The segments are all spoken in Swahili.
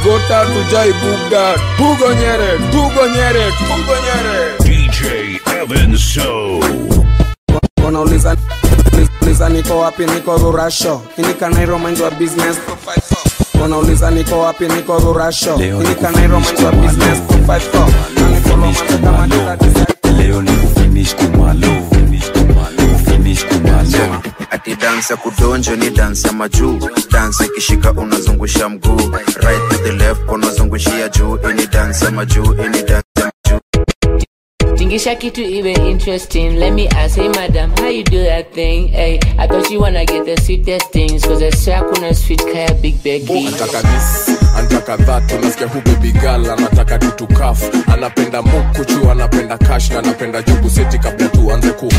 gota tujai bugda tugo nyere tugo nyere tugo nyere DJ Evan So. wanauliza uliza niko wapi niko rurasho inikanairo mind wa business wanauliza niko wapi niko rurasho inikanairo mind wa business 254 na niko romance kama dada design leo ni kufinish kumalo kufinish kumalo ati dansi ya kudonjo ni dansi ya majuu dansi ikishika unazungusha mguu right to the left unazungushia juu ini dansi ya majuu ini dansi ya majuu Tingisha kitu iwe interesting. Let me ask, hey madam, how you do that thing? Hey, I thought you wanna get the sweetest things, cause I swear kuna sweet kaya Big Becky. anataka this anataka that unasikia hu baby girl anataka tutukaf anapenda mukuchu anapenda cash na anapenda jugu seti kabla tuanze ku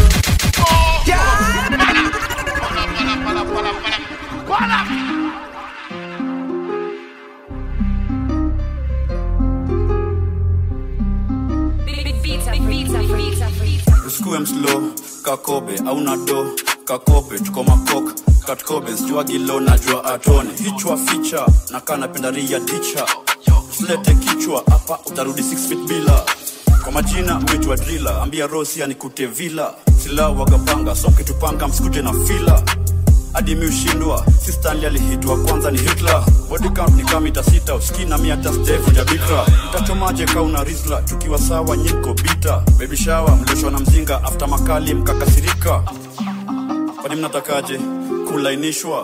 usikue mslo kakobe auna do kakope tuko makok katkobe sijua gilo najua atone hichwa ficha na kaa napenda ria ticha usilete kichwa hapa utarudi 6 feet bila kwa majina mwitwa drila ambia rosi anikute vila sila wagapanga soke tupanga msikuje na fila hadi mi ushindwa si stanley alihitwa kwanza ni hitler body count ni kama mita sita uski na mi hata sijaivunja bikra utachomaje kauna rizla tukiwa sawa nyiko bita baby shower mlioshwa na mzinga after makali mkakasirika kwani mnatakaje kulainishwa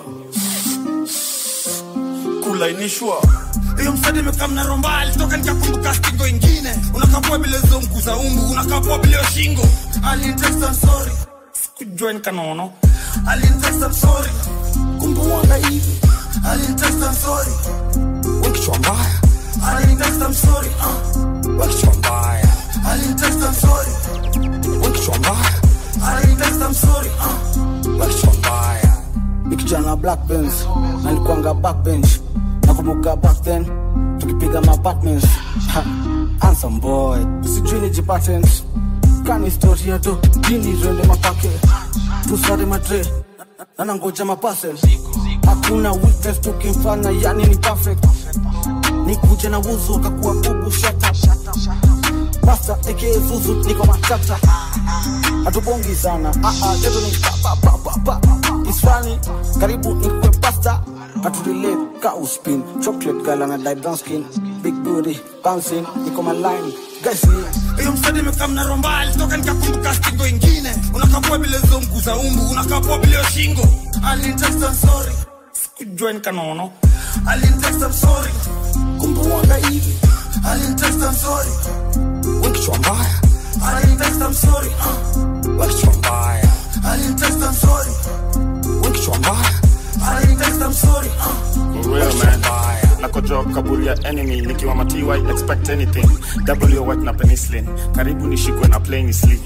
kulainishwa hiyo msadi imekaa mnaro mbali toka nikakumbuka stingo ingine unakapua bila hizo mguu za umbu unakapua bila hiyo shingo alinitesta sorry sikujua nikanono alinitesta sorry kumbuanga hivi alinitesta sorry wekichwa mbaya alinitesta sorry uh. wekichwa mbaya alinitesta sorry wekichwa mbaya alinitesta sorry uh. wekichwa mbaya nikijana black benz nalikuanga backbench nakumbuka back then tukipiga mabatmans ansam boy sijui ni jipatent kani historia do dini rende mapake tusare madre nanangoja mapasel hakuna weakness tukimfanya yani ni perfect ni kuja na wuzu akakuwa bubu shata Basta eke zuzu niko matata hatubongi sana ah, ah, teto ni pa, pa, pa, pa, pa. It's funny karibu nikwe pasta hatulile ka uspin chocolate gala na die brown skin big booty bouncing niko maline guys ni hiyo msadi imekaa mnaro mbali toka nikakumbuka stingo ingine unakapua bila hizo mguu za umbu unakapua bila hiyo shingo alinitesta sorry sikujua nikanono alinitesta sorry kumbuanga hivi alinitesta sorry wekichwa mbaya alinitesta sorry uh. wekichwa mbaya alinitesta sorry wekichwa mbaya alinitesta sorry uh. For real man nakojoa kaburi ya enemy nikiwa matiwa expect anything w white na penicillin karibu nishikwe na plain slim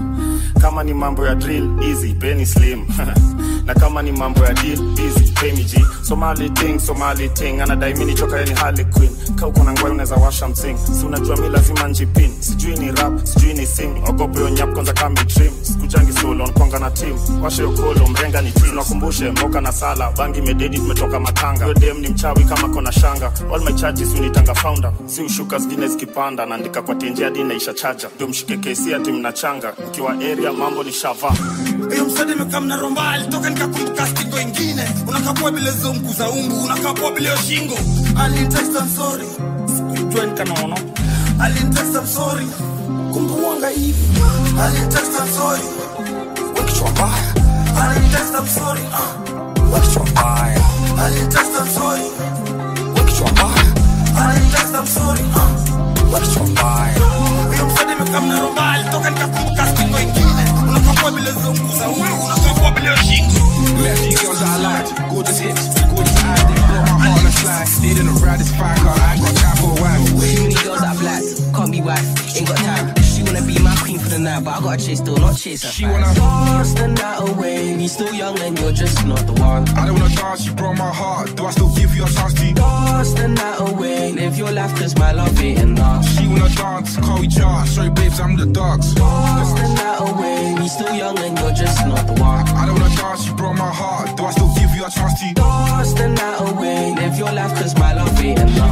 kama ni mambo ya drill easy penny slim na kama ni mambo ya deal busy pay me g somali ting somali ting anadai mini choka yani harley queen ka uko na ngwai unaweza washa msing si unajua mi lazima njipin sijui ni rap sijui ni sing ogope yo nyap kwanza kama trim sikujangi solo nkwanga na team washe ukolo mrenga ni team nakumbushe mboka na sala bangi mededi tumetoka matanga yo dem ni mchawi kama kona shanga all my charges unitanga founder si ushuka zingine zikipanda naandika kwa tenje hadi naisha chaja ndio mshike kesi ati mnachanga mkiwa area mambo ni shava hiyo msadi imekaa mnaro mbali toka nikakumbuka stingo ingine unakapua bila hizo mguu za umbu unakapua bila hiyo shingo alinitesta sorry sikujua nikanono alinitesta sorry kumbuanga hivi alinitesta sorry wekichwa mbaya alinitesta sorry uh. wekichwa mbaya alinitesta sorry wekichwa mbaya alinitesta sorry uh. wekichwa mbaya hiyo msadi imekaa mnaro mbali toka nikakumbuka stingo ingine unakapua bila hizo mguu za umbu unakapua bila hiyo shingo Lefty girls I like, gorgeous hips, gorgeous eyes, they blow my heart on the slide. They didn't ride this fire car, I ain't got time for a while. Too many girls that black, can't be wife, ain't got time. She wanna be my queen for the night, but I gotta chase still, not chase her. She wanna dance the night away. We still young and you're just not the one. I don't wanna dance, you broke my heart. Do I still give you a chance to dance the night away? Live your life, cause my love ain't enough. She wanna dance, call each other. Sorry, babes, I'm the dogs. Dance the night away. We still young and you're just not the one. I don't wanna dance, you broke my heart. Do I still give you a chance to dance the night away? Live your life, cause my love ain't enough. She wanna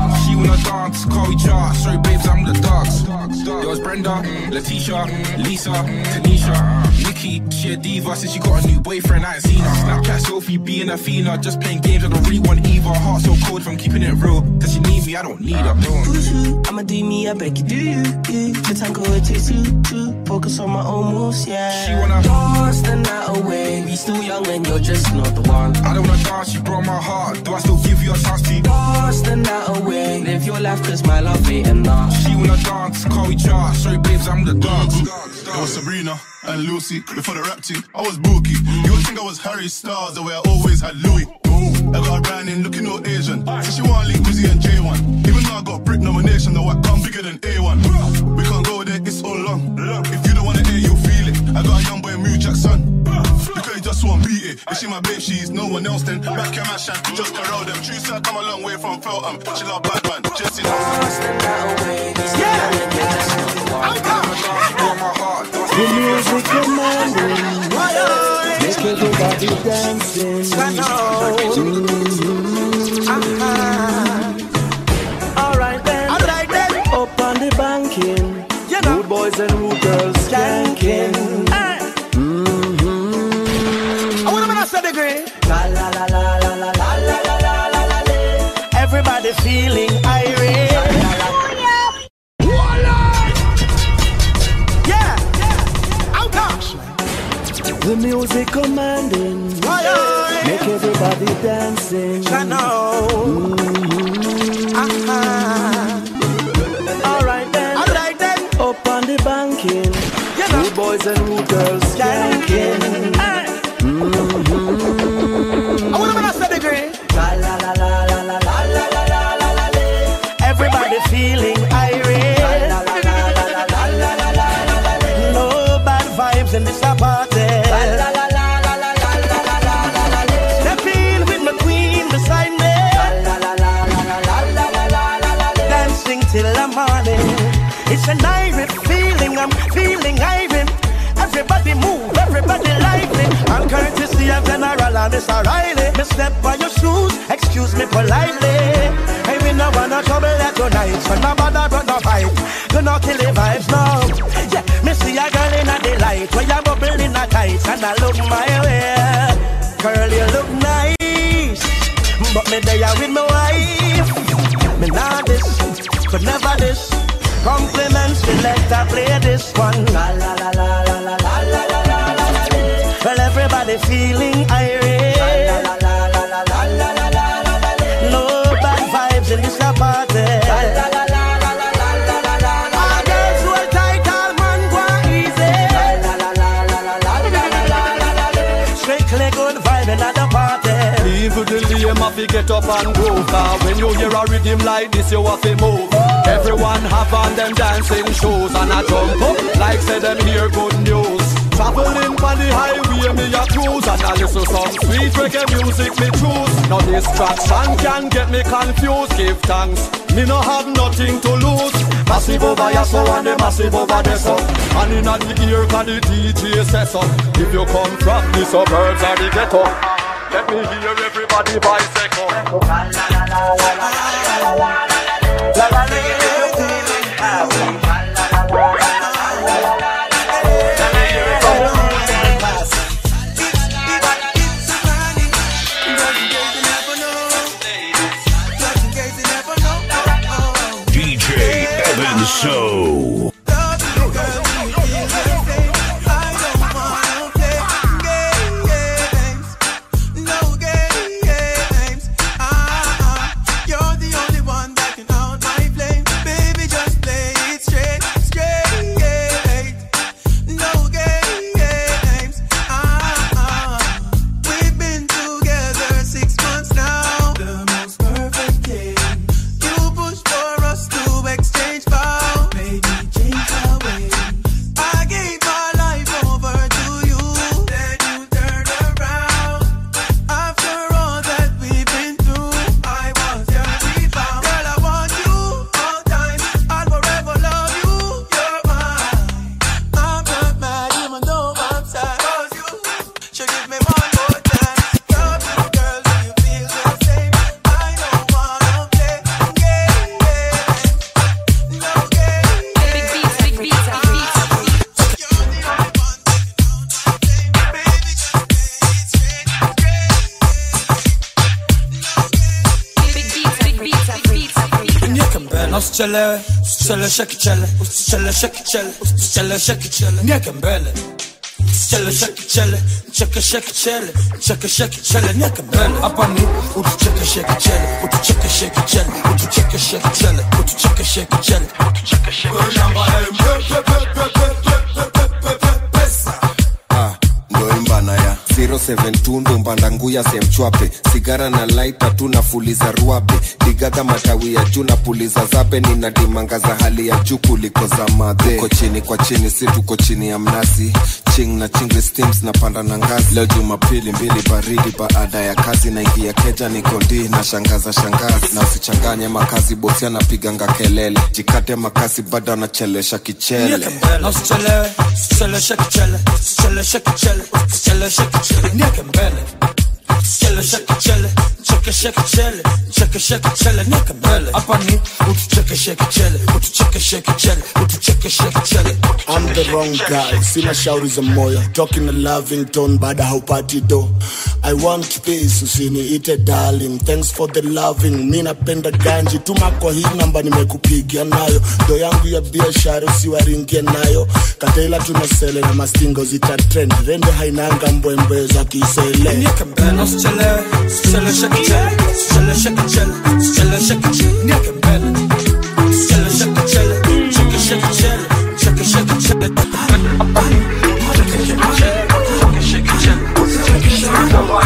wanna dance, call each other. Sorry, babes, I'm the dogs. Yo, it's Brenda, Letitia, Lisa, Tanisha, Nikki. She a diva since she got a new boyfriend. I ain't seen her. Snapchat selfie, being a Fina. Just playing games, I don't really want either. Heart so cold from keeping it real. Cause she need me, I don't need her. I'ma do me, I beg you, do you? you. The tango it takes you to focus on my own moves, yeah. She wanna dance the night away. We still young and you're just not the one. I don't wanna dance, you broke my heart. Do I still give you a chance to dance the night away? Live your life, cause my love ain't enough. She wanna dance, call each other. Sorry, babes, I'm the dogs. It was Sabrina and Lucy before the rap team. I was Bookie. You would think I was Harry Styles, the way I always had Louis. I got a brand in looking all Asian. So she want link Wizzy and J1. Even though I got Brit nomination, though I come bigger than A1. We can't go there, it's so long. If you don't wanna hear, you feel it. I got a young boy, Mew Jackson. Because he just won't beat it. If she my babe, she's no one else then. Back in my shank, just around them. True side, come a long way from Feltham. She love Batman, just in The music commanding, make everybody dancing. Mhm. Alright then, Alright then. up on the banking, rude boys and rude girls skanking. I wanna make a set degree. La la la la la la la la la la la la la. Everybody feeling irate. Yeah, yeah. Out gosh. The music commanding, make everybody dancing. I know. Alright then, Alright then. up on the banking, You know. rude boys and rude girls skanking. Hey. I wanna make a set degree. La la la la la la la la la la la la la. Everybody feeling irate. La la la la la la la la la la la la. No bad vibes in this party. La la la la la la la la la la la la la. Step in with my queen beside me. La la la la la la la la la la la la. Dancing till the morning. It's an irate feeling. I'm feeling irate. Everybody move, everybody lively. I'm courtesy of General and Miss O'Reilly. Me step by your shoes, excuse me politely. Hey, we no wanna trouble that tonight. So no bother, but no fight. Gonna kill the vibes now. Yeah, me see a girl in a delight. Where you bubble in a tight and I look my way. Girl, you look nice. But me there with my wife. Me not this, but never this. Compliments, select I play this one. La la la la la la la la la la la la. Well, everybody feeling irate. La la la la la la la la la la la. No bad vibes in this party. La la la la la la la la la la la. All girls hold tight, all man go easy. La la la la la la la la la la la la. Strictly good vibe in the party. Even the lame have to get up and go Cause when you hear a rhythm like this you have to move Everyone have on them dancing shoes And I jump up like say them hear good news Traveling on the highway me a cruise And I listen some sweet reggae music me choose Now distraction can get me confused Give thanks, me no have nothing to lose Massive over here so and the massive over there so And in the ear can the DJ say so If you come from the suburbs or the ghetto let me hear everybody bicycle. DJ Evan Show. You're the only one that can out my flame. Baby, just play it straight, straight. No games. Ah, we've been together six months now. The most perfect game. You push for us to exchange vows. Maybe na usichelewe usicheleweshe kichele usicheleweshe kichele usicheleweshe kichele nieke mbele Usichekeshe kichele, chekeshe kichele, chekeshe kichele, nieke mbele. Hapa ni utuchekeshe kichele, utuchekeshe kichele, utuchekeshe kichele, utuchekeshe kichele, utuchekeshe Ah, ndo imbana ya 072 ndo mbanda nguya semchwape sigara na laita tu nafuliza ruabe digaga matawi ya juu na puliza zabe nina dimanga za hali ya juu kuliko za madhe tuko chini kwa chini si tuko chini ya mnazi ching na chingri steams na panda na ngazi leo jumapili mbili baridi baada ya kazi naingia keja niko ndi na shangaza shangazi na usichanganye makazi bosi anapiganga kelele jikate makasi bado anachelesha kichele Nieke mbele. Na usichelewe usicheleweshe kichele usicheleweshe kichele usicheleweshe kichele nieke mbele usicheleweshe kichele chekeshe kichele chekeshe kichele nieke mbele hapa ni utuchekeshe kichele utuchekeshe kichele utuchekeshe kichele I'm the wrong guy, sina shauri za moyo talking a loving tone baada haupati do I want peace usiniite darling thanks for the loving mi napenda ganji tuma kwa hii namba nimekupigia nayo do yangu ya biashara usiwaringie nayo kataila tunasele na mastingo zita trend rende hainanga mbwembwe za kisele nieke mbele na usichelewe usicheleweshe kichele usicheleweshe kichele usicheleweshe kichele nieke mbele usicheleweshe kichele chekeshe kichele chekeshe kichele hapa ni utuchekeshe kichele chekeshe kichele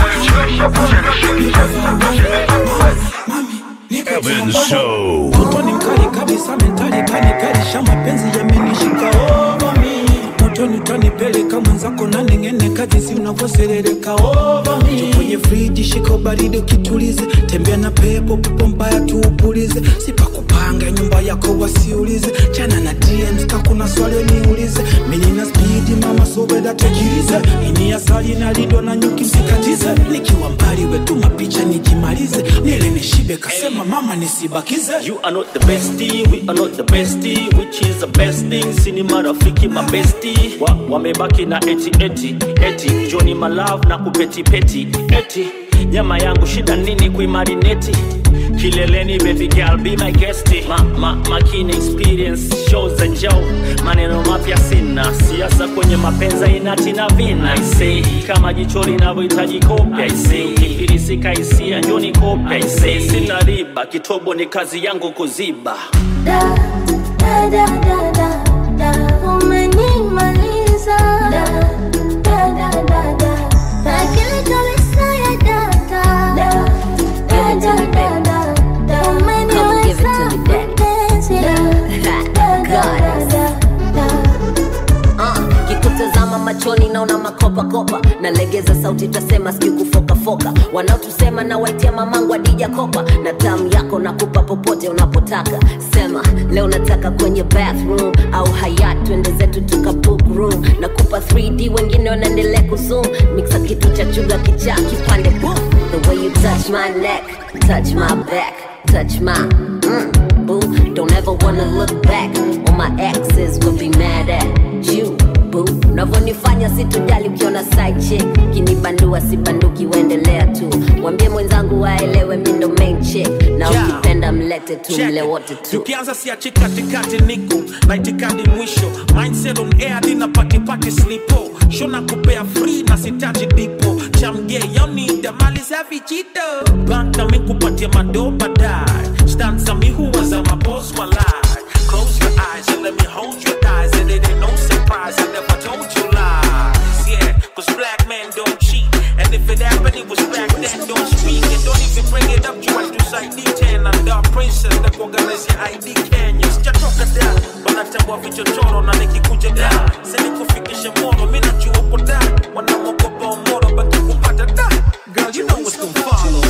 Evan Show. Moto ni mkali kabisa, mentali kali kali, sha mapenzi yamenishika over me. Moto nitanipeleka mwenzako na ning'eneka jinsi unavyoserereka over me. Njoo kwenye friji, shika ubaridi ukitulize, tembea na pepo, pepo mbaya tuupulize, sipakupanga nyumba yako wasiulize, chana na DMs ka kuna swali niulize, mimi nina speed mama so beda tujilize, ini asali na lindo na nyuki msikatize, nikiwa mbali wetu mapicha nijimalize, nile nishibe kasema mama nisibakize. You are not the bestie, we are not the bestie, which is the best thing. Sini marafiki mabesti wa, wamebaki na eti eti eti Johnny my love na kupeti peti eti nyama yangu shida nini kuimarineti kileleni baby girl be my guest ma, ma, makini experience shows za njao maneno mapya sina siasa kwenye mapenza inati na vina I say kama jicho linavyohitaji kopya I say ukifilisika hisia njoni kopya I say sina riba kitobo ni kazi yangu kuziba da da da da da da umenimaliza da da da da da akili kabisa ya data da da da da da da umeniweza mpenzi da da da da Uh, kikutazama machoni naona makopakopa nalegeza sauti tasema sijui kufokafoka wanaotusema na waitia mamangu adija kopa na tamu yako nakupa popote unapotaka sema leo nataka kwenye bathroom au hayat twende zetu tuka book room nakupa 3d wengine wanaendelea kuzoom mixa kitu cha chuga kichaa kipande boom the way you touch my neck touch my back touch my mm, boo don't ever wanna look back all my exes will be mad at you boo unavyonifanya sitojali ukiona side chick kinibandua sibanduki uendelea tu mwambie mwenzangu waelewe mi ndo main chick na Yeah. ukipenda mlete tu Check. mle wote tu tukianza siachi katikati niko na itikadi mwisho mindset on air dina patipati slipo shona kupea free na sitaji dipo chamge yonida mali za vichito bank na mikupatia mado baadaye stanza mi huwa za mabos walai close your eyes and let me hold your thighs and it ain't no surprise I never told you lies yeah cause black men don't cheat and if it happened it was back then don't speak and don't even bring it up try to side D10 and dark princess na kuangalizi ID Kenya sijatoka da wanatambua vichochoro na nikikuja da sinikufikisha moro mi najua uko da wanamogopa omoro baki kupata da girl you know what's gonna follow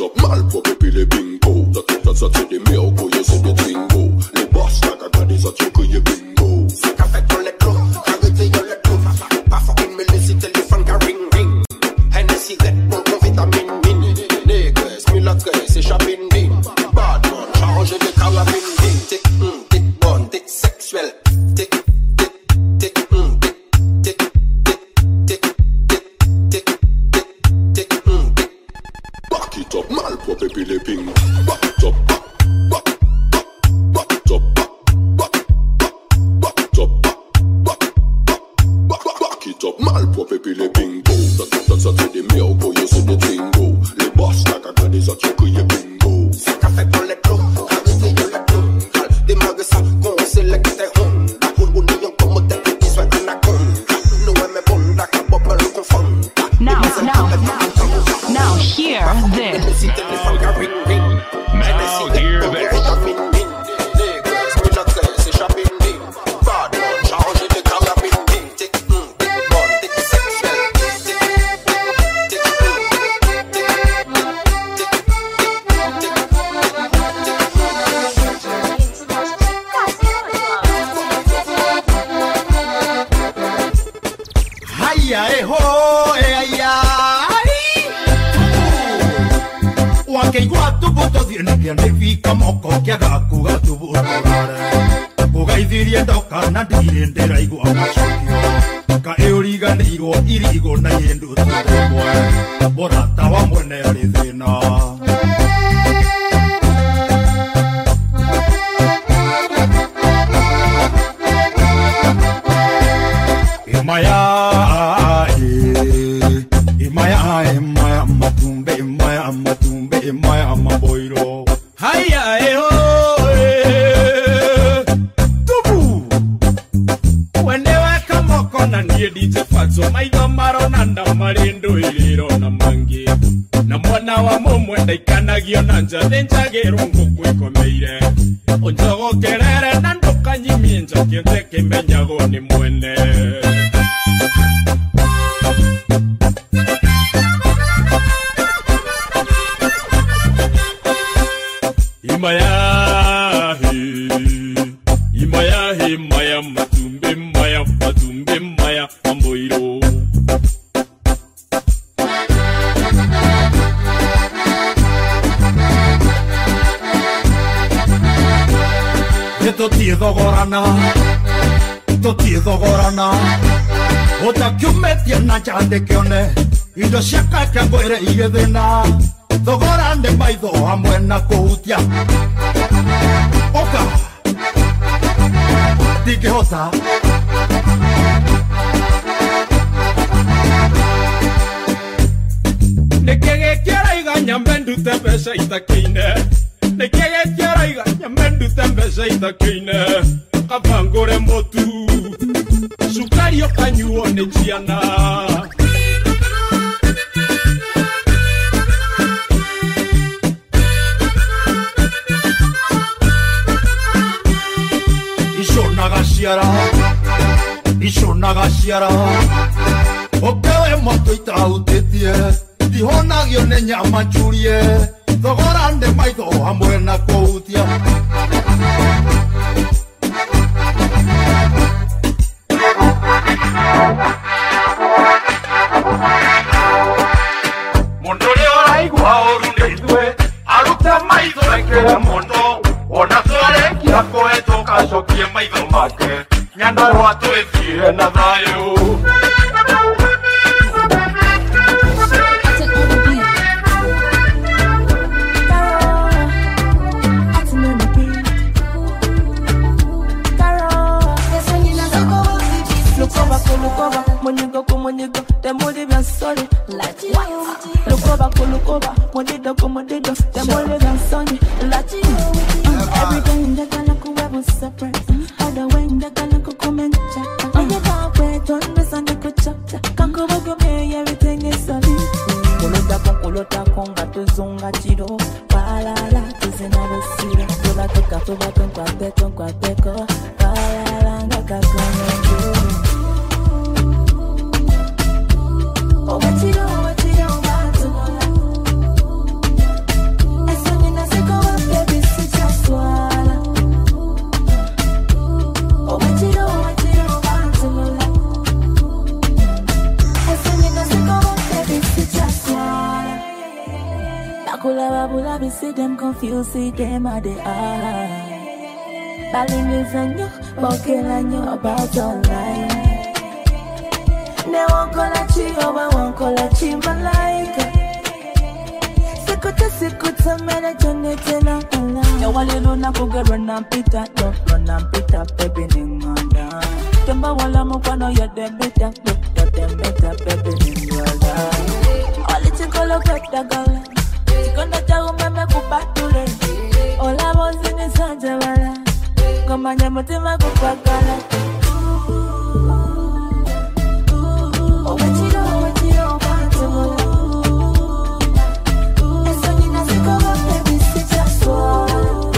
it up, malpropre puis les bingo. T'as tout à ça, c'est des miracles, yeah, c'est des twingo. Les boss, la cagade, ça tue que y'a bingo. C'est qu'a fait dans les clous, arrêtez dans les clous. Pas fucking me laisser téléphone qu'a ring ring. Hennessy, Red Bull, con vitamine min. Négresse, mulatresse, et chapine din. Bad man, chargé de carabine din. Tic, hum, tic, bon, tic, sexuel. Tic, tic, tic, hum, tic, tic, tic, tic, tic, tic, tic, tic, hum, tic. Back it up, malpropre puis les bingo. Back it up, back, back, back, back it up, back, back, back, back it up, back, back, back, back, back it up, malpropre puis les bingo. T'as tout à ça, c'est des miracles, yeah, c'est des twingo. Les boss, la cagade, ça tue que y'a bingo. C'est qu'a fait dans les clous, arrêtez dans les clous. Démarre ça, qu'on sélecte tes Honda. Union como te pedís, soy anaconda. No me bonda, cabo, pero confunda. Now, now, now, hear this. Now hear this. Haya, eh, ho, eh, haya, ai. Wakeigua tubuto thiene kĩanĩbi moko kĩaga kuga tubutũrare ũgeithirie ndoka na ndirĩ ndĩraigua macokio ka ĩũriganĩirwo irigo na yĩndũ tũrĩmwe mũrata wa mwene arĩ thĩna Imaya, eh, Imaya, Imaya, Matumbe, Imaya, Matumbe, Imaya, Maboiro. Haya, eh, oh, eh. Tubu. Wendeweka moko na niĩ DJ Fatso maitho maronanda marĩ ndũĩrĩro na mangĩ na mwana wa mũmwe ndaikanagio na njathĩ njagĩrwo ngũkũ ikomeire ũnjogokerere na ndũkanyimie njakĩte kĩmenyagwo nĩ mwene imayahi imayahi maya matumbe maya matumbe maya mamboiro tũtiĩ thogorana tũtiĩ thogorana ũtakiumĩtie na njandĩkĩone indo cia kake ngwĩre igĩthĩna thogora nĩ maitho hamwe na kũhutia ũka ndingĩhota nĩkĩ gĩkĩraiga nyambe ndute mbeca itakĩine nĩkĩ gĩkĩraiga nyambe ndute mbeca itakĩine kabangũre mũtu cukari ũkanyuo nĩ ciana iconaga ciara iconaga ciara ũkewe moto itahutĩtie ndihonagio nĩ nyama njurie thogora nĩ maitho hamwe na kũhutia mũndũ ũrĩa ũraigua ũru nĩ ithuĩ arute maitho ekĩre mũndũ ona twarĩkia kũhetũka acokie maitho make nyandarũa twĩthiire na thayũ Monigo ko monigo, dem body bien solid. Like you. Look over, go look over. Monido ko monido, dem body bien solid. Like you. Uh, Every day in the gala ko we was separate. All the way in the gala ko comment check. Oh you can't wait, don't miss on the good chapter. Can't go back me, everything is solid. Kulota ko kulota ko nga tuzunga chiro. Walala tuzina busira. Tuba tuka tuba tunkwa teko kwa teko. Walala nga kakono Oh, what you do, what you do, what you do. Bubble up, see them confused, see them at the eye. Baling is on you, walking on you about online. Ne won't call a chi, oh, I won't call a chi, malaika. Sikuta, sikuta, mene, jone, tena, ala. Ya wale luna kuge run and pita, no, run and pita, baby, ninganda. Temba wala mukwano ya dem bita, ya dem bita, baby, ninganda. Oli chikolo kweta gala, chikondo cha umeme kupatule. Ola bozi ni sanje wala, ngomanya mutima kukwakala. Owechiro, owechiro, kwatula. Eso ni nasiko wa baby, sijaswala.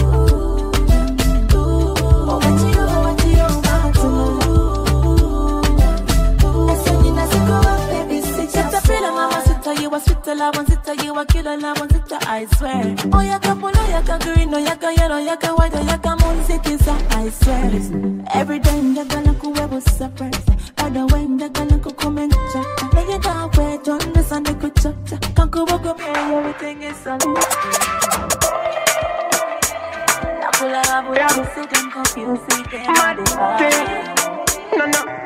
Owechiro, owechiro, kwatula. Eso ni nasiko wa baby, sijaswala. Sita mama, sita you a sweet love, one sita you a killer love, one sita I swear. Oh yaka polo, yaka green, oh yaka yellow, yaka white, oh yaka moon, sikisa I swear. Every day yaka na kuwebu surprise. Other way yaka na kukumencha. Nigga that way, don't listen to kuchacha. Kanku wako me, everything is on. Nakula rabu rabu, see them confused, see them at the eye. No, no.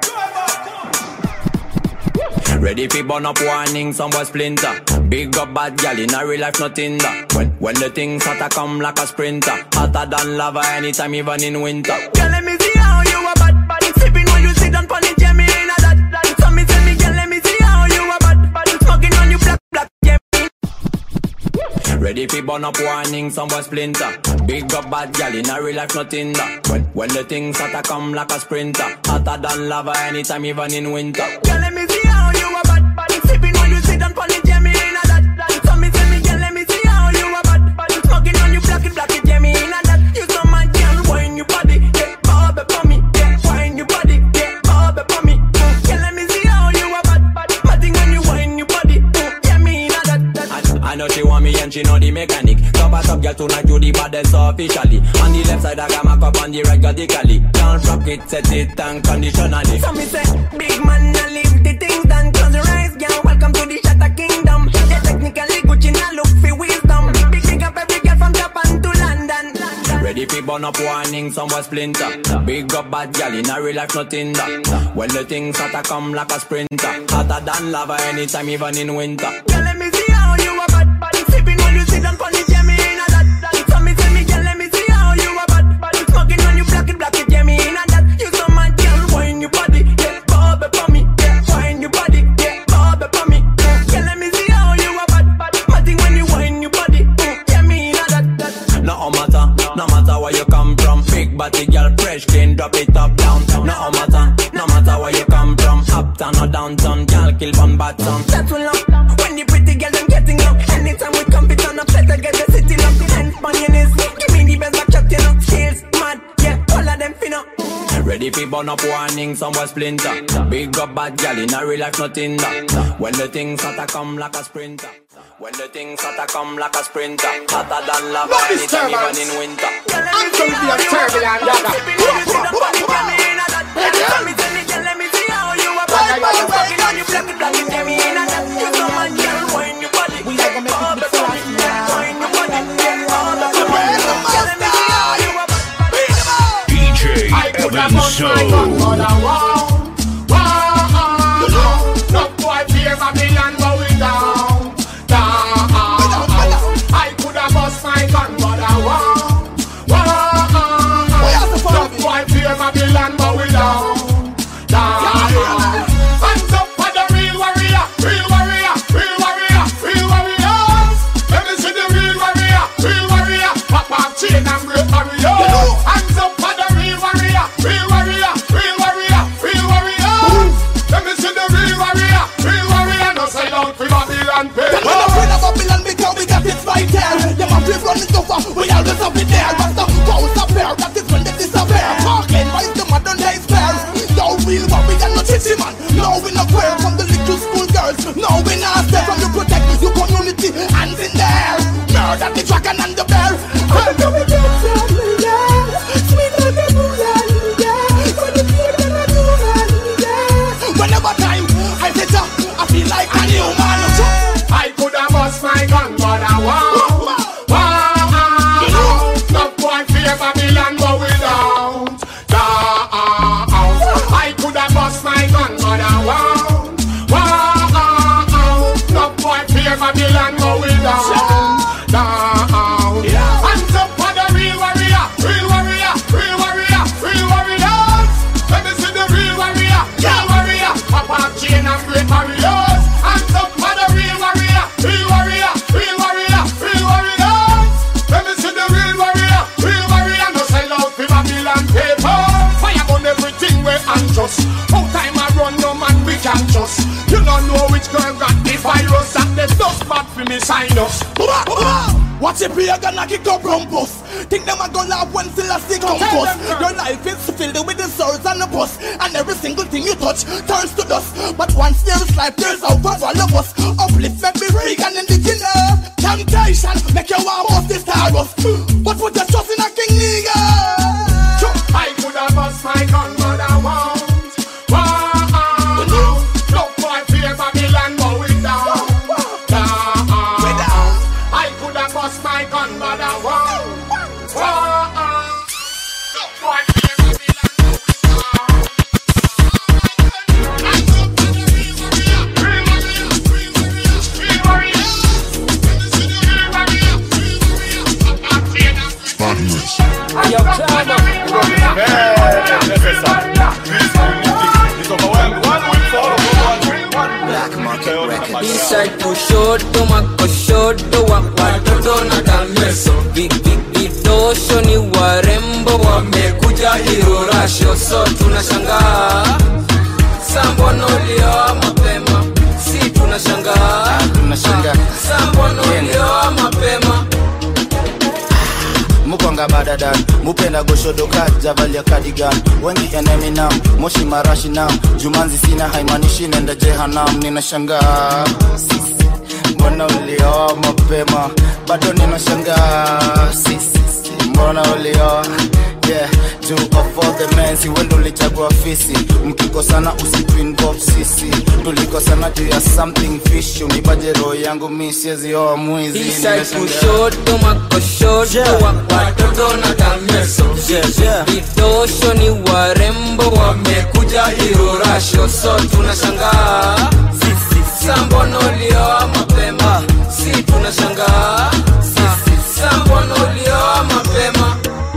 Ready fi burn up warning, some boy splinter. Big up bad gal in a real life, nothing that. When when the things hotter come like a sprinter, hotter than lava anytime, even in winter. Girl, let me see how you a bad bad. Sipping when you sit down pon the Jemmy in a that that. So me say me, girl, let me see how you a bad bad. Smoking on you black black Jemmy. Ready fi burn up warning, some boy splinter. Big up bad gal in a real life, nothing that. When when the things hotter come like a sprinter, hotter than lava anytime, even in winter. Girl, let me see how you a bad bad. Sipping when you sit down pon the Jemmy in a that that. So me say me, girl, let me see how you a bad bad. Smoking on you black black Jemmy in a that. You so mad, girl, wine your body, yeah, bob it for me, yeah, wine your body, yeah, bob it for me. Mm. Girl, let me see how you a bad bad. Matting when you wine your body, mm. yeah, me in a that that. I know she want me and she know the mechanic. Top a top girl tonight you the baddest officially. On the left side I got my cup on the right radically. Can't rock it, set it unconditionally. So me say, big man, I leave the things done. Close your eyes, girl. Welcome to the Shatter Kingdom. Yeah, technically Gucci now look for wisdom. Big big up every girl from Japan to London. Ready fi burn up warning, some boy splinter. Big up bad gal in a real life, nothing that. When the things hotter come like a sprinter, hotter than lava anytime, even in winter. Girl, let me see how you a bad bad. Sipping when you sit down pon the Jemmy in a that that. So me say me, girl, let me see how you a bad bad. Smoking on you black it black it Jemmy in a that. You so mad, girl, wine your body, yeah, bob it for me, yeah, wine your body, yeah, bob it for me. Mm. Girl, let me see how you a bad bad. Matting when you wine your body, mm. yeah, me in a that that. No matter, no matter where you come from. Big body girl, fresh clean, drop it up down. No matter, no matter where you come from. Uptown or downtown, girl kill one bottom. That will up when the pretty girl them getting up. Anytime we come it on up, better get the city locked. Hands on your knees, give me the best back shot, you know. Skills mad, yeah, all of them finna. Ready fi burn up warning, some boy splinter. Big up bad gal in a real life, nothing that. When the things hotter come like a sprinter. When the things hotter come like a sprinter. Hotter than lava No anytime, disturbance. even in winter. I'm from the turbulent yaga. DJ I could have Evan bust my gun, but Show. I won't. Wow. No boy fear Babylon, but we down. Down. I could have bust my gun, but I won't. Wow. No boy fear Babylon, but we down. Down. Hands up for the real warrior, real warrior, real warrior, real warriors. Let me see the real warrior, real warrior. Pop off chain and break barriers. Hands up for the real warrior, real warrior, real warrior, real warriors. Let me see the real warrior, real warrior. No side out for Babylon. pay. We're not afraid of Babylon because we got it right there. Them a flip run it over, we always have it there. But the cows appear, that is when they disappear. Talking, why is the modern day spare? No real warrior, no chitty man. No we not queer from the little school girls. No we not stay from you protect your community. Hands in the air, murder the dragon and the bear. How do we get some Sweet like a booyah, For the people that do Whenever time I sit up, I feel like a new man. I could have bust my gun, but I won't. we sign up. Watch it be a gonna kick up rumpus. Think them a gonna laugh when still a stick on Tell bus. them, girl. Your life is filled with the souls and the bus. And every single thing you touch turns to dust. But once there is life, there's hope for all of us. Uplift, make me free and indigenous. Temptation, make you want most this stars. But put your trust in a king nigga. I could have bust my gun, but I won't. Won't. Look for fear Babylon, but we down. Down. I could have bust my gun, but I won't. Won't. Look for fear Yo, Climber. Inside kushoto makoshoto wa watoto na tameso Vi- vi- vidosho ni warembo wamekuja hirorasho so tunashangaa sambonolioa mapema si tunashangaa sambonolioa mapema mukwanga badadan mupenda goshodoka javalia kadigan wengi eneminam moshi marashi nam jumanzi sina haimanishi nenda jehanam ninashangaa Sisi, mbona ulioa mapema bado ninashangaa Sisi, mbona ulioa yeah juu of all the men si wendo ulichagua fisi mkikosana usitwinbop sisi tulikosana juu ya something fish unipaje roho yangu mi siezioa mwizi Inside Ninashangaa. kushoto makoshoto wa watoto na tameso vidosho ni warembo wamekuja hirorasho so tunashangaa sambonolioa mapema si tunashangaa sambonolioa mapema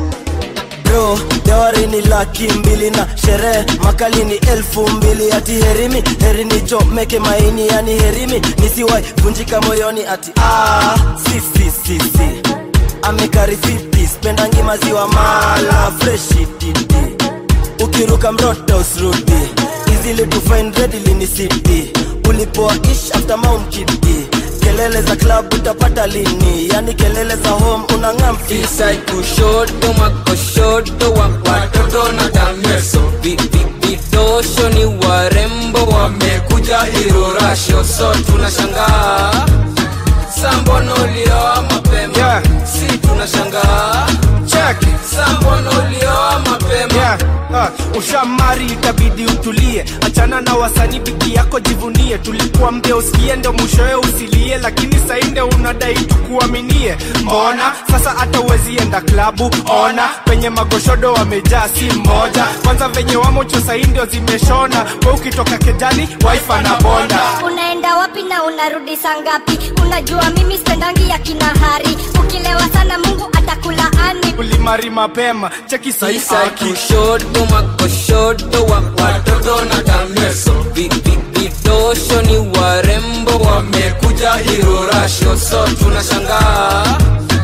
bro dawari ni laki mbili na sherehe makali ni elfu mbili ati herimi heri nichomeke maini yani herimi nisiwai vunjika moyoni ati ah, si, si, si, si. amekarifiti spendangi maziwa mala freshi didi ukiruka mroto usrudi easily to find readily ni city ulipoa ish after mount kidi kelele za club utapata lini yani kelele za home unang'am Inside kushoto makoshoto wa watoto na tameso Vi- vi- vidosho ni warembo wamekuja hirorasho so tunashangaa sambonolioa mapema si tunashangaa sambonolioa mapema yeah. uh, ushamari itabidi utulie achana na wasanii biki yako jivunie tulikuwa mbia usikie ndo mwishowe usilie lakini sainde unadai tukuaminie mbona sasa hata uwezi enda klabu ona penye magoshodo wamejaa si mmoja kwanza venye wamocho saindio zimeshona we ukitoka kejani waifa na bonda unaenda wapi na unarudi saa ngapi unajua mimi spendangi ya kinahari ukilewa sana mungu atakulaani ulimari mapema cheki Inside saisaki kushoto makoshoto wa watoto na tameso Vi- vi- vidosho ni warembo wamekuja hirorasho so tunashangaa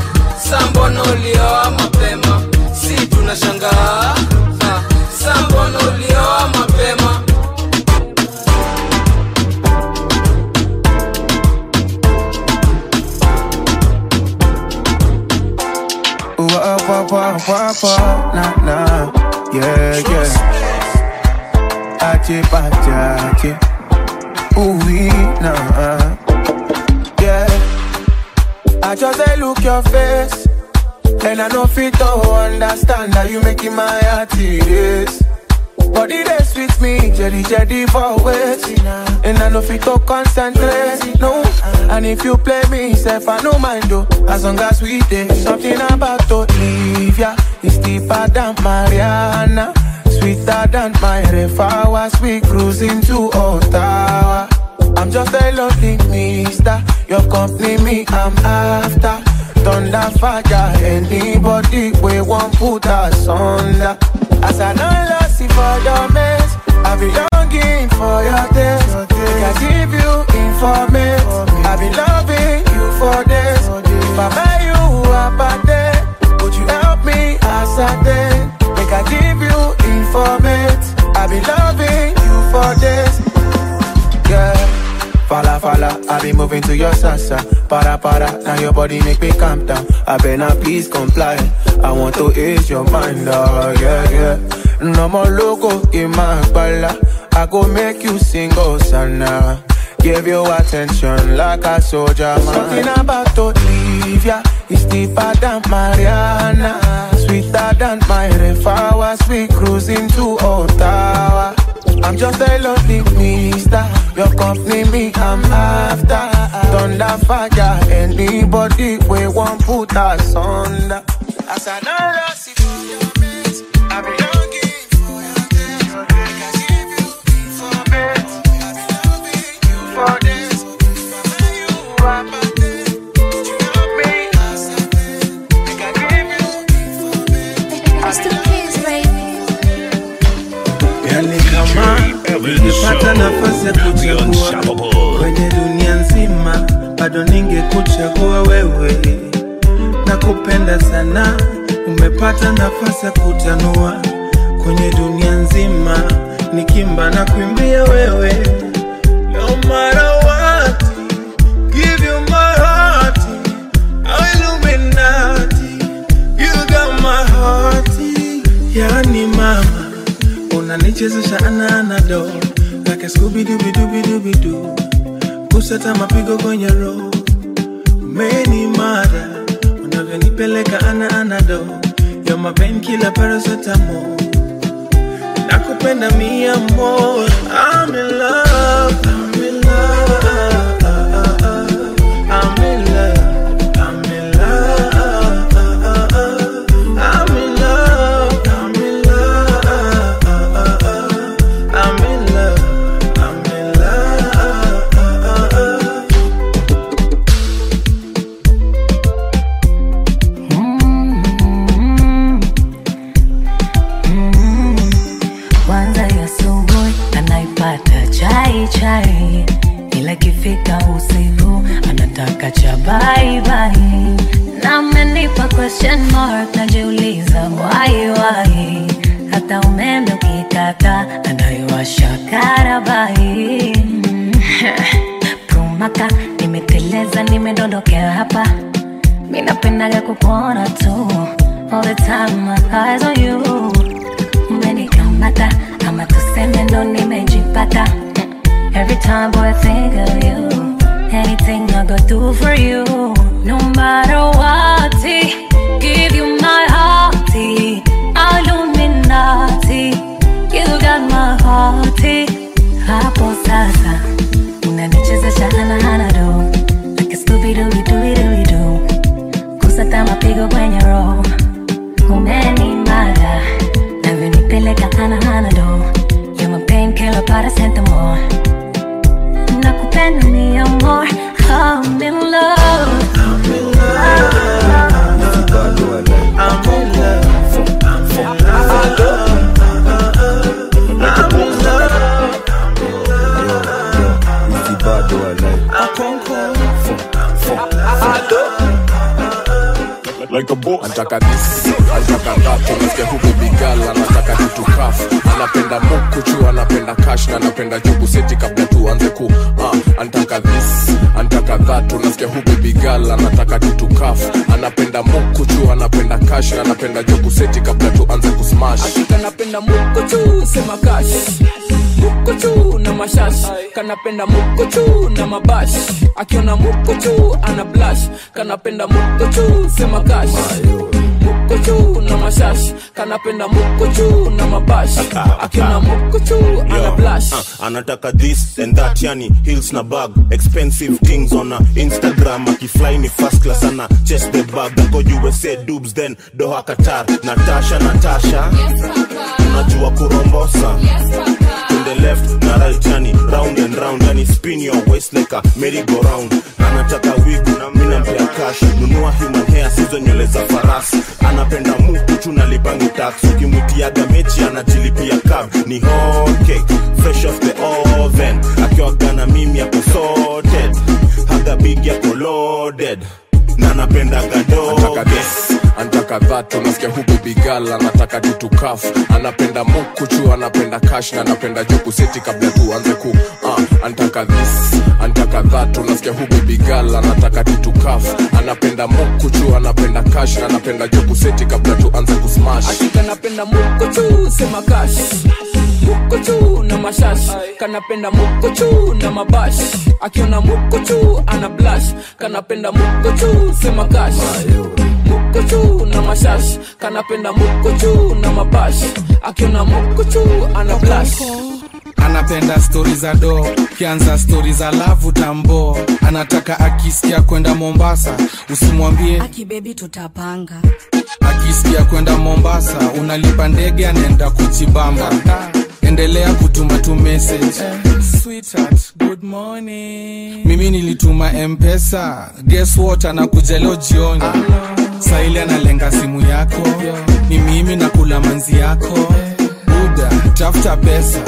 sambonolioa mapema si tunashangaa ah, sambonolioa mapema Wah, wah, wah, wah, wah, nah, nah. Yeah, yeah. Ache, bache, ache. Ooh, wee, nah. Yeah. I just dey look your face. And I know fit to understand that you making my heart erase. Body dey sweet me, jelly jelly for waiting. And I know fit to concentrate, no. And if you play me, self I no mind though. As long as we dey, something about to leave ya. It's deeper than Mariana, sweeter than my river. We cruising to Ottawa. I'm just a lonely mister. Your company, me, I'm after. Thunder fire, anybody we won't put us under. As I know lost it for your mess, I be longing for your taste. Make I give you information. I be loving you for this. If I buy you a birthday, would you help me ascertain? Make I give you information. I be loving you for this. Yeah. Fala fala, I be moving to your salsa. Para para para. Now your body make me calm down. I better please comply. I want to ease your mind, oh yeah yeah. No more loco in my bala. I go make you sing oh sana. Give you attention like a soldier man. Something about to leave ya. It's deeper than Mariana. Sweeter than my river. We cruising to Ottawa. I'm just a lonely mister. Your company, me, I'm after. Thunder fire, anybody we won't put us under. As I know lost it for your mates, I be longing for your days. Like I give you for beds, I be loving you for days. When you are my day, you love me as I did. Like I give you for beds. I be Yani kama ningepata nafasi ya kuchagua kwenye dunia nzima, bado ningekuchagua wewe. Nakupenda sana, umepata nafasi ya kutanua kwenye dunia nzima, nikimba na kuimbia wewe. No matter what, give you my heart, Illuminati, you got my heart. Yani mama unanichezesha ananado like a Scooby Dooby Dooby Dooby Doo, kusata mapigo kwenye roho, umeni mara unavyonipeleka ana anado, you're my painkiller paracetamol, nakupenda mi amor, I'm in love, I'm in love, I'm in love, I'm in love, I'm in love, I'm in love. I'm in love, I'm in love. kwanza ya asubuhi anaipata chai chai, ila ikifika usiku anataka cha bye bye. Na amenipa question mark, najiuliza why why, hata umeme ukikata anaiwasha karabai. Mm. Prumaka, nimeteleza nimedondokea hapa, mi napendaga kukuona tu all the time, my eyes on you umenikamata ama tuseme ndo nimejipata every time boy I think of you anything I go do for you no matter what give you my heart Illuminati you got my heart hapo sasa unanichezesha hana do like a Scooby Dooby Dooby Dooby Doo kusata mapigo kwenye roho umenimada navyonipeleka ana hana do you're my painkiller paracetamol nakupenda ni amor I'm in love I'm in like a boss. Anataka this, anataka that, unasikia huku bigala, anataka kitu kafu, anapenda mukuchu, anapenda cash na anapenda jubu seti kabla tuanze ku uh, anataka this, anataka that, unasikia huku bigala, anataka kitu kafu, anapenda mukuchu, anapenda cash na anapenda jubu seti kabla tuanze ku smash. kanapenda mukuchu sema kash mukuchu na mashash kanapenda mukuchu na mabash akiona mukuchu ana blash kanapenda mukuchu sema kash mukuchu na mashash kanapenda mukuchu na mabash akiona mukuchu ana blash Uh, anataka this and that yani hills na bag expensive things on a instagram akifly ni first class ana chest the bag ako usa dubs then doha qatar natasha natasha unajua kurombosa to the left na right yani round and round yani spin your waist like a merry go round anataka wig na mimi nampea cash nunua human hair sizo nywele za farasi anapenda mukuchu na lipangi tax ukimwitiaga mechi anajilipia cab ni hot cake fresh off the oven akiwaga na mimi ako sorted haga big yako loaded na napendaga doge Anataka antaka dhatu nasikia hu bebigal anataka tutukaf anapenda mukuchu anapenda kash na anapenda juku seti kabla tuanze ku uh, antaka this antaka dhatu nasikia hu bebigal anataka tutukaf anapenda mukuchu anapenda kash na anapenda juku seti kabla tuanze kusmash kanapenda mukuchu sema kash mukuchu na mashash kanapenda mukuchu na mabash akiona mukuchu ana blash kanapenda mukuchu sema kash mukuchu na mashash kanapenda mukuchu na mabash akiona mukuchu ana blash anapenda stori za do kianza stori za lavu tambo anataka akisikia kwenda mombasa usimwambie akibebi tutapanga akisikia kwenda mombasa unalipa ndege anaenda kuchibamba endelea kutuma tu message Sweetheart, good morning. mimi nilituma mpesa guess what anakuja leo jioni saili analenga simu yako ni mimi nakula manzi yako buda tafuta pesa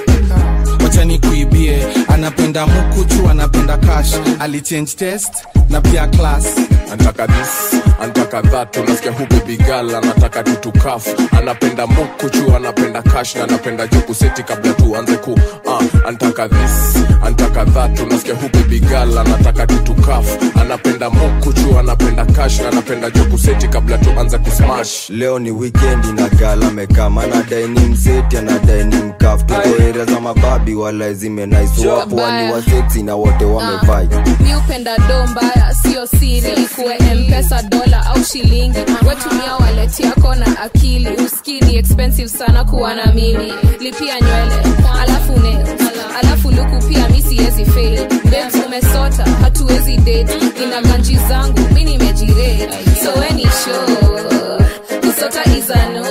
wacha nikuibie anapenda mukuchu anapenda cash alichange test na pia class antaka this antaka that unasikia hu bebigal anataka tutukaf anapenda mukuchu anapenda kash na anapenda juku seti kabla tuanze ku uh, antaka this antaka that unasikia hu bebigal anataka tutukaf anapenda mukuchu anapenda kash na anapenda juku seti kabla tuanze kusmash leo ni wikendi na gala mekama anadai ni mseti anadai ni mkaf tuko area za mababi wala zimenaiswapo wani waseksi na wote wamevai mi upenda do mbaya sio siri kuwe mpesa dola au shilingi wetumia waleti yako na akili uskini expensive sana kuwa na mimi lipia nywele alafu ne alafu luku pia mi siwezi fail babes umesota hatuwezi date ina ganji zangu mi nimejirate so weni show kusota izano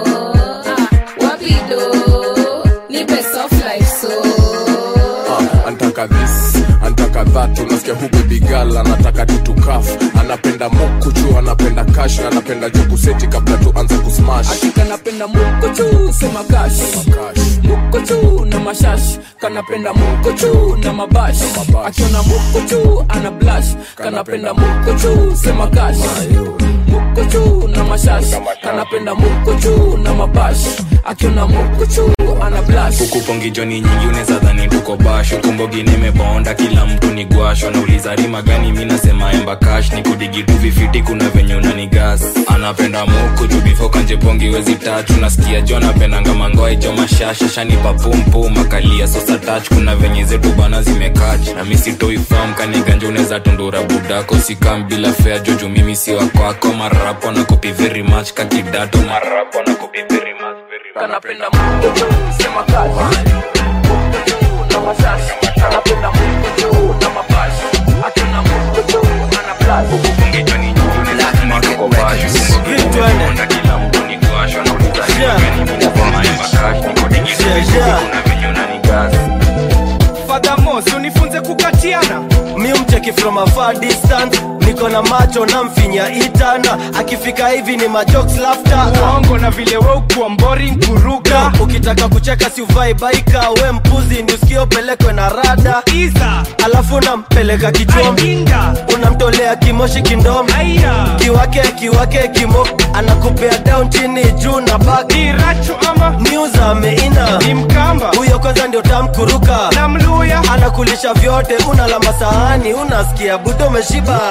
ah, wapi do nipe soft life so uh, antaka this antaka that unasikia hu bebigal anataka tutukaf anapenda mukuchu anapenda kash na anapenda juku seti kabla tuanze kusmash kanapenda mukuchu sema kash mukuchu na mashash kanapenda mukuchu na mabash akiona mukuchu ana blash kanapenda mukuchu sema kash mukuchu na mashash kanapenda mukuchu na mabash akiona mukuchu ana blash huku pongijoni nyingi unaweza dhani tuko bash huku mbogi nimebonda kila mtu ni gwasho nauliza rima gani mi nasema emba kash ni kudigi tu vifiti kuna venye unani gas anapenda muku juu bifo kanje pongi wezi tatu nasikia jo anapendanga mangoe jo mashasha shanipa pumpu makalia sosa touch kuna venye zetu bana zimekach na mi sitoi fam kaniganja unaweza tundura budako sikam bila fea joju mimi si wakwako marapo na kopi very much kakidato marapo na kopi very much kanapenda mukuchu sema kash mukuchu na mashash kanapenda mukuchu na mabash akiona mukuchu ana blash pongijoni nyingi unaweza dhani tuko bash huku mbogi nimebonda kila mtu ni gwasho nauliza rima gani mi nasema emba kash ni kudigi tu vifiti kuna venye unani gas fadhamos unifunze kukatiana mi umcheki from a far distance niko na macho na mfinya itana akifika hivi ni majokes laughter uongo na vile we ukuwa boring kuruka ukitaka kucheka si uvai baika we mpuzi ni usikio pelekwe na rada iza alafu nampeleka kichwani unamtolea kimoshi kindomo kiwake kiwake kimo anakupea down chini juu na baki rachu ama news ameina ni mkamba huyo kwanza ndio tamkuruka na mluya anakulisha vyote unalamba sahani unasikia budo umeshiba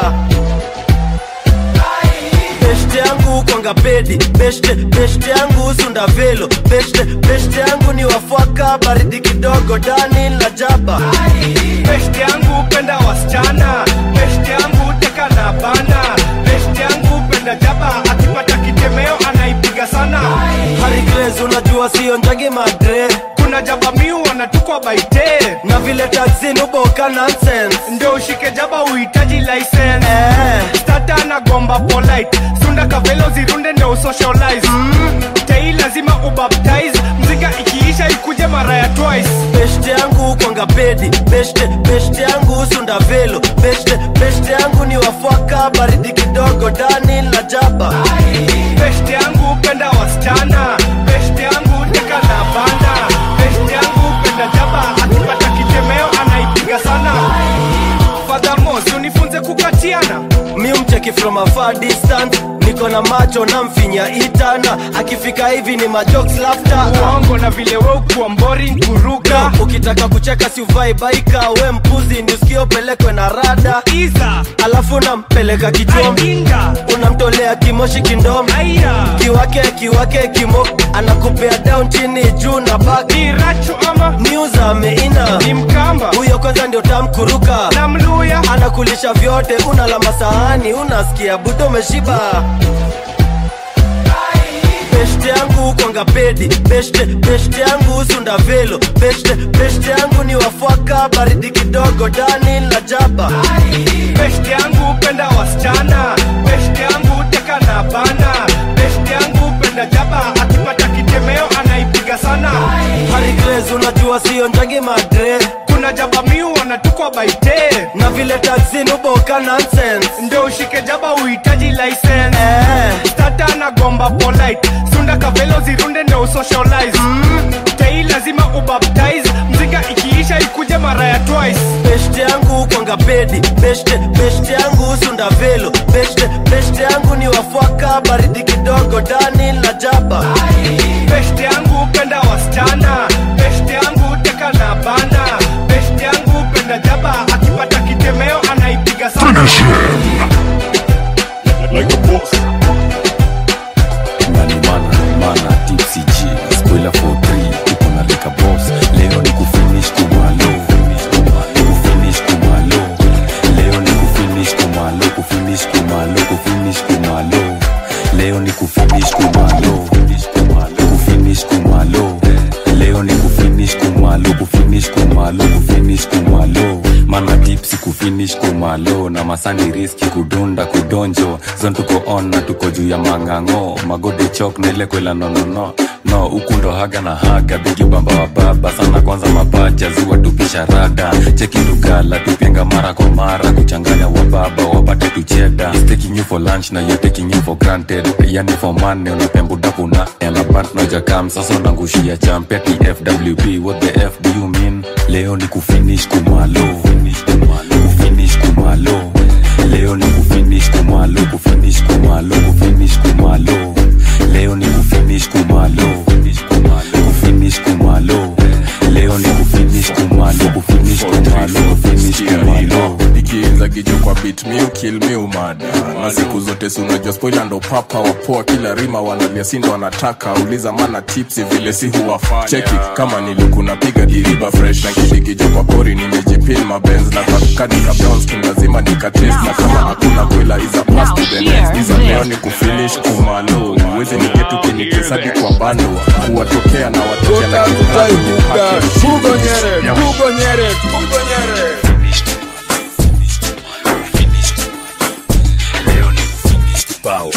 beshte yangu kwanga pedi beshte beshte yangu sunda velo beshte beshte yangu ni wafwaka baridi kidogo dani la jaba beshte yangu penda wasichana beshte yangu teka na bana beshte yangu penda jaba akipata kitemeo anaipiga sana harigres unajua sio njagi madre kuna jaba miu wanatukwa baite na vile taxi nuboka nonsense ndio ushike jaba uhitaji license eh. stata na gomba polite sunda kavelo zirunde ndio usocialize mm. tei lazima ubaptize mzika ikiisha ikuje mara ya twice beshte yangu kwanga pedi beshte beshte yangu sunda velo beshte beshte yangu ni wafwaka baridi kidogo dani la jaba beshte yangu penda wasichana beshte yangu teka na banda beshte yangu penda jaba akipata kitemeo anaipiga sana fadhamos unifunze kukatiana mi umcheki from a far distance niko niko na macho na mfinya itana akifika hivi ni majokes lafta uongo na vile we ukuwa boring kuruka ukitaka kucheka si uvai baika we mpuzi ni usikio pelekwe na rada iza alafu nampeleka kichom unamtolea kimoshi kindom kiwake kiwake kimo anakupea down chini juu na bak ni rachu ama news ameina ni mkamba huyo kwanza ndio tamkuruka na mluya anakulisha vyote unalamba sahani unasikia budo umeshiba beshte yangu kwanga pedi beshte beshte yangu sunda velo beshte beshte yangu ni wafwaka baridi kidogo dani la jaba beshte yangu penda wasichana beshte yangu teka na bana beshte yangu penda jaba akipata kitemeo anaipiga sana harigres unajua sio njangi madre kuna jaba miu wanatukwa baite na vile taxin uboka nonsense ndio ushike jaba uhitaji license eh. stata na gomba polite sunda kavelo zirunde ndio usocialize mm. tei lazima ubaptize mzinga ikiisha ikuje mara ya twice beshte yangu kwanga pedi beshte beshte yangu sunda velo beshte beshte yangu ni wafwaka baridi kidogo dani la jaba beshte yangu penda wasichana beshte yangu teka na bana beshte yangu penda jaba akipata kitemeo anaipiga sana Like a boss. nani mana mana tipsy g spoiler for 3 uko na lika boss leo ni kufinish kumalo kufinish kumalo leo ni kufinish kumalo kufinish kumalo kufinish kumalo leo ni kufinish kumalo kufinish kumalo leo ni kufinish kumalo kufinish kumalo kufinish kumalo mana tipsi kufinish kumalo na masani riski kudunda kudonjo zon tuko on na tuko juu ya mang'ang'o magode chok na ile kwela nonono no huku ndo haga na haga bigi bamba wa baba sana kwanza mapacha zua tupisha rada cheki tugala tupenga mara kwa mara kuchanganya wa baba wapate tucheda He's taking you for lunch na you're taking you for granted yani for money unapembudapuna elabant nojakam sasa unangushia champia tfwp what the f do you mean leo ni kufinish kumalo kufinish kumalo leo ni kufinish kumalo kufinish kumalo kufinish kumalo leo ni kufinish kumalo kufinish kumalo leo ni kufinish kumalo kufinish kumalo kufinish kumalo ikiinza kijo kwa bit mi ukil mi umada na siku zote si unajua spoila ndo papa wapoa kila rima wanalia sindo wanataka uliza mana tipsi vile si huwafanya cheki kama niliku napiga diriba fresh na kidikijo kwa pori nimejipin mabenz na kakadika brownskin lazima nikates na kama hakuna kwela iza pass to the next iza leo ni kufinish kumalo uwezi niketu kinikesadi kwa bando kuwatokea na watokea na Power.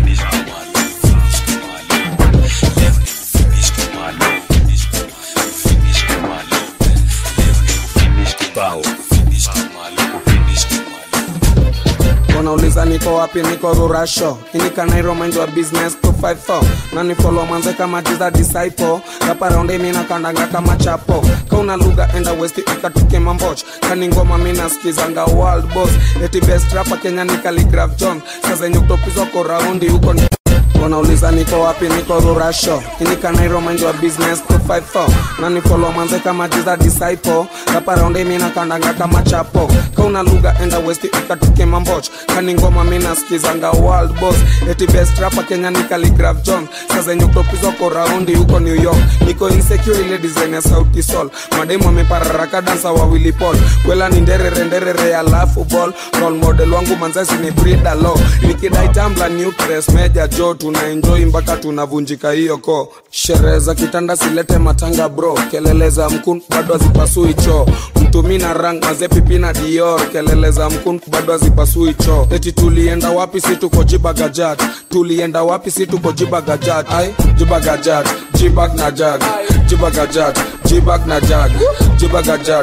wanauliza niko wapi niko rurasho inikanairo mind wa business 254 na nifolo manze kama jiza disciple kaparaundi mina kandanga kama chapo kauna lugha enda west ikatuke mamboch kani ngoma mina skizanga world boss eti best rapa kenya ni Khaligraph john sazenye kutopizwa ko raundi huko ni wanauliza niko wapi niko rurasho inikanairo mind wa business 254 na nifolo manze kama jiza disciple kaparaundi mina kandanga kama chapo kauna lugha enda west ikatuke mamboch kani ngoma mina skizanga world boss eti best rapa kenya ni Khaligraph john sazenye kutopizwa ko raundi huko new york niko insecure ile design ya sauti sol mademu amepararaka dansa wawili pol kwela ni nderere nderere ya lafu ball role model wangu manzasi ni brida lo nikidai tambla nutres meja jo tuna enjoy mpaka tunavunjika hiyo ko sherehe za kitanda silete matanga bro kelele za mkun bado hazipasui choo mtumi na rang mazepipi na dior kelele za mkun bado hazipasui choo eti tulienda wapi si tuko jibagajat tulienda wapi si tuko jibagajat ai jibagajat jibag na jag jibagajat jibag na jag jibagajat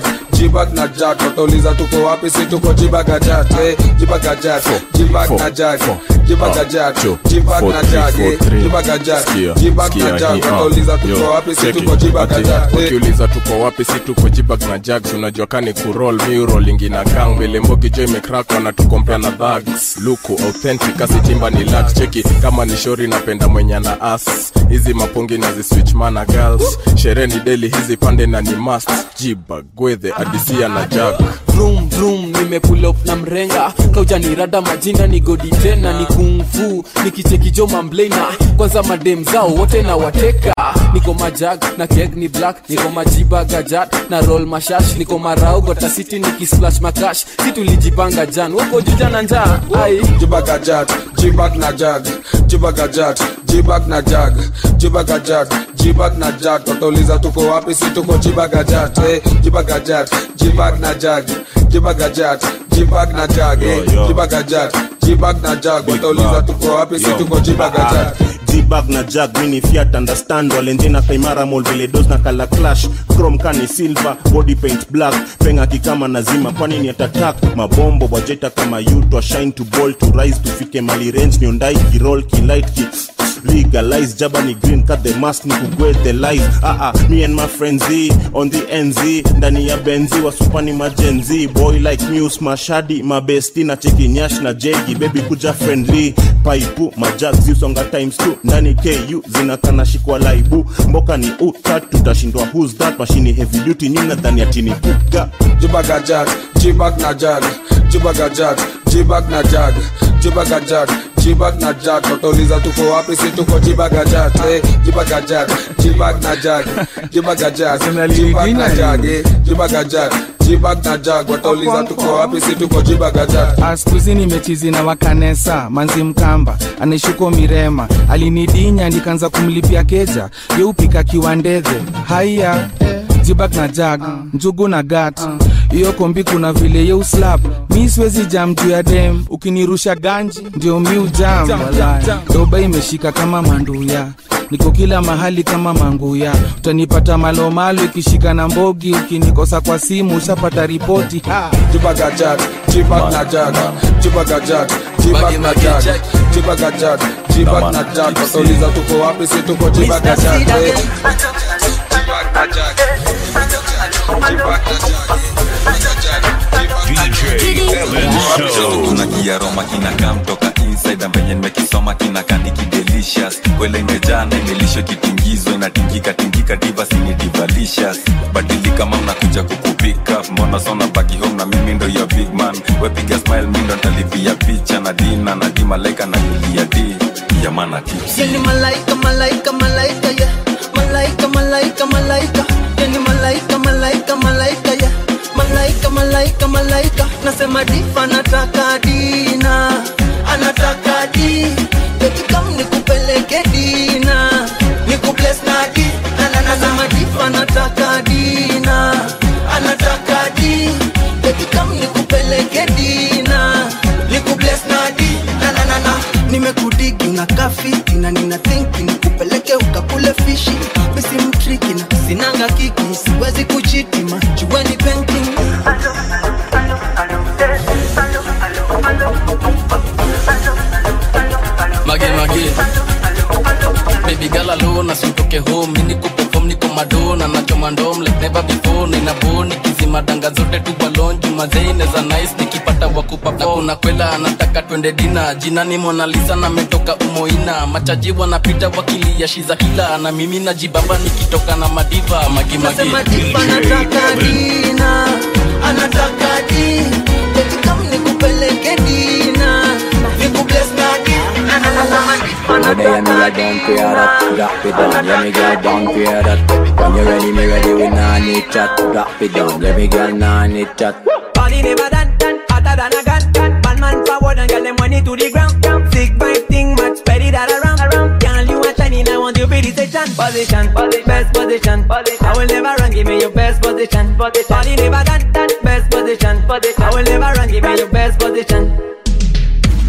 jibag na jag watauliza tuko wapi si tuko jibagajat eh, jibagajat jibag na jag jibagajat jibag na jag eh, jibagajat jibag na jag watauliza tuko wapi si tuko jibagajat eh. wakiuliza tuko wapi si tuko jibag na jags unajua kani kurol miurolingi na gang vile mbogi jo imekrak wanatukompea na dhags luku authentic asitimba ni lax cheki kama ni shori napenda mwenye na as hizi mapungi na ziswitch mana girls sherehe ni deli hizi pande na ni must jibag gwedhe adisia na jag vroom vroom nimepull up na mrenga kaujanirada majina ni godi tena ni kungfu nikichekijo mamblena kwanza madem zao wote na wateka niko majag na keg ni black niko majiba gajat na roll mashash niko marau gotasiti nikisplash makash si tulijipanga jan wako juja na njaa ai jibagajat jibag na jag jibagajat jibag na jag jibagajat jibag na jag watauliza tuko wapi si tuko jibagajat eh, jibagajat jibag na jag jibagajat jibag na jag eh, jibagajat jibag na jag watauliza tuko wapi si tuko jibagajat jibag na jag mini fiat understand walenjena kaimara mol vile dos na kala clash chrome kani silver body paint black penga kikama nazima kwani ni atatak mabombo wajeta kama yutwa shine to ball to rise tufike mali range niondai kirol kilight ki legalize jaba ni green cut the mask ni kugwe the life ah ah me and my friends Z, on the nz ndani ya benzi wasupani majenzi boy like muse mashadi mabesti na cheki nyash na jegi baby kuja friendly paipu majag ziusonga times two ndani ku zinakana shikwa laibu mboka ni utat tutashindwa who's that mashini heavy duty nyina dhani atini kuga jibagajat jibag na jag jibagajat jibag na jag jibagajat jibag na jag watauliza tuko wapi si tuko jibagajat eh, jibagajat jibag na jag jibagajat jibag na jag eh, jibagajat jibag na jag watauliza tuko wapi si tuko jibagajat askuzi nimechizi na wakanesa manzi mkamba anaishuko mirema alinidinya nikaanza kumlipia keja yeupika kiwandedhe haiya jibak na jag njugu na gat hiyo kombi kuna vile yeuslap mi siwezi jam juu ya dem ukinirusha ganji ndio mi ujam walai. doba imeshika kama manduya niko kila mahali kama manguya utanipata malomalo ikishika na mbogi ukinikosa kwa simu ushapata ripoti ha. jibagajat jibag na jag jibagajat jibag na jag jibagajat jibag na jag watauliza tuko wapi si tuko jibagajat eh. Jibag na jag jibag na kuna kiaroma kinakaa mtoka inside ambenye nimekisoma kinakaa nikidelicious kwele imejaa na imelishwa kitingizwa inatingika tingika diva sini divalicious badilika ma mnakuja kukupika mbona sona baki home na mimi ndo ya big man wepiga smile mi ndo ntalipia picha na dina na di malaika na yulia di yamana tips Yani malaika, malaika, malaika, yeah. Malaika, malaika, malaika. Yani malaika, malaika, malaika, yeah. Malaika, malaika, malaika. Nasema difa anataka dina, anataka di. Baby come nikupeleke dina, nikubless na di. Na na na nasema difa anataka dina, anataka di. Baby come nikupeleke dina, nikubless na di. Na na na na nimekudigi unakaa fiti na nina thinki nikupeleke ukakule fishi misi mtriki na sinanga kiki siwezi kuchitima jueni painting mage mage baby girl alone asitoke home mimi niko perform niko madona nachoma ndom like never before nina boni kizima danga zote tu balon juma zaine za nice nikipata wakupa na kuna kwela anataka twende dina jina ni Mona Lisa na metoka umoina machaji wanapita wakilia shiza kila na mimi najibamba nikitoka na madiva magi magi nasema difa anataka dina anataka di baby come nikupeleke dina nikubless na di na na na nasema difa Today and me a down for that, drop it down. Yeah, me girl down for that. When you ready, me ready. We nah need chat, drop it down. Yeah, me girl nah need chat. Body never done, done, hotter than a gun. Man, man forward and get them money to the ground. Sick vibe thing, much spread it all around. Girl, you are shining, I want you pretty section. Position, best position. I will never run, give me your best position. Body never done, done, best position. I will never run, give me your best position.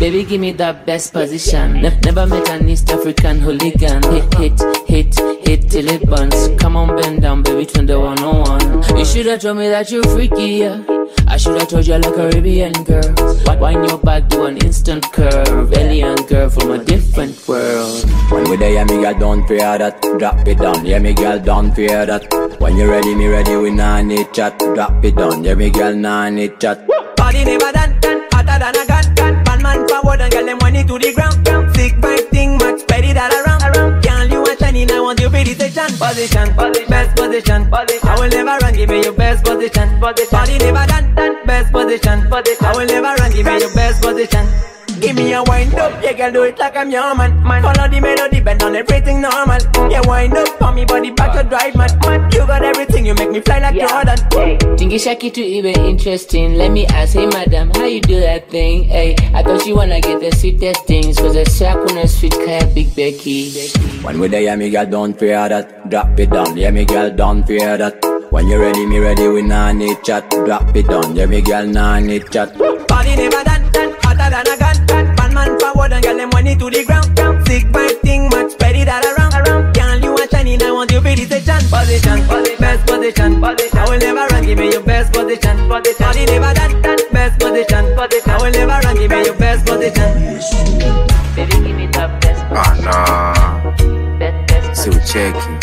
Baby, give me that best position. Ne- never met an East African hooligan. Hit, hit, hit, hit till it burns. Come on, bend down, baby, turn the one on one. You should have told me that you're freaky, yeah. I should have told you like a Caribbean girl. Wind your back, do an instant curve. Alien girl from a different world. When we there, yeah, me girl, don't fear that. Drop it down, yeah, me girl, don't fear that. When you ready, me ready, we nah need chat. Drop it down, yeah, me girl, nah need chat. Body never done, done, hotter than a gun, gun. Man, man forward and get them money to the ground. Sick vibe thing, much spread it all around. around. Girl, you are shining, I want you pretty station. Position, position, best position, position. I will never run, give me your best position, position. Body never done, done, best position, position. I will never run, give me your best position. Give me a wind up, yeah, girl, do it like I'm your man. man. Follow the melody, bend on everything normal. Yeah, wind up, on me body back to drive, man. man. You got everything, you make me fly like Jordan. Tingisha kitu iwe interesting Let me ask, hey madam, how you do that thing? Hey, I thought you wanna get the sweetest things Cause the sack on a sweet kaya Big Becky When we there, yeah, me girl, don't fear that. Drop it down, yeah, me girl, don't fear that. When you ready, me ready, we nah need chat. Drop it down, yeah, me girl, nah need chat. Body never done, done, hotter than a gun, gun. Man, man forward and get them money to the ground. Sick vibe thing, much spread it all around. around. Girl, you are shining, I want you pretty station. Position, position, best position, position. I will never run, give me your best position, position. Body never done, done, best position, position. I will never run, give me your best position. Baby, give me that best Ana si ucheki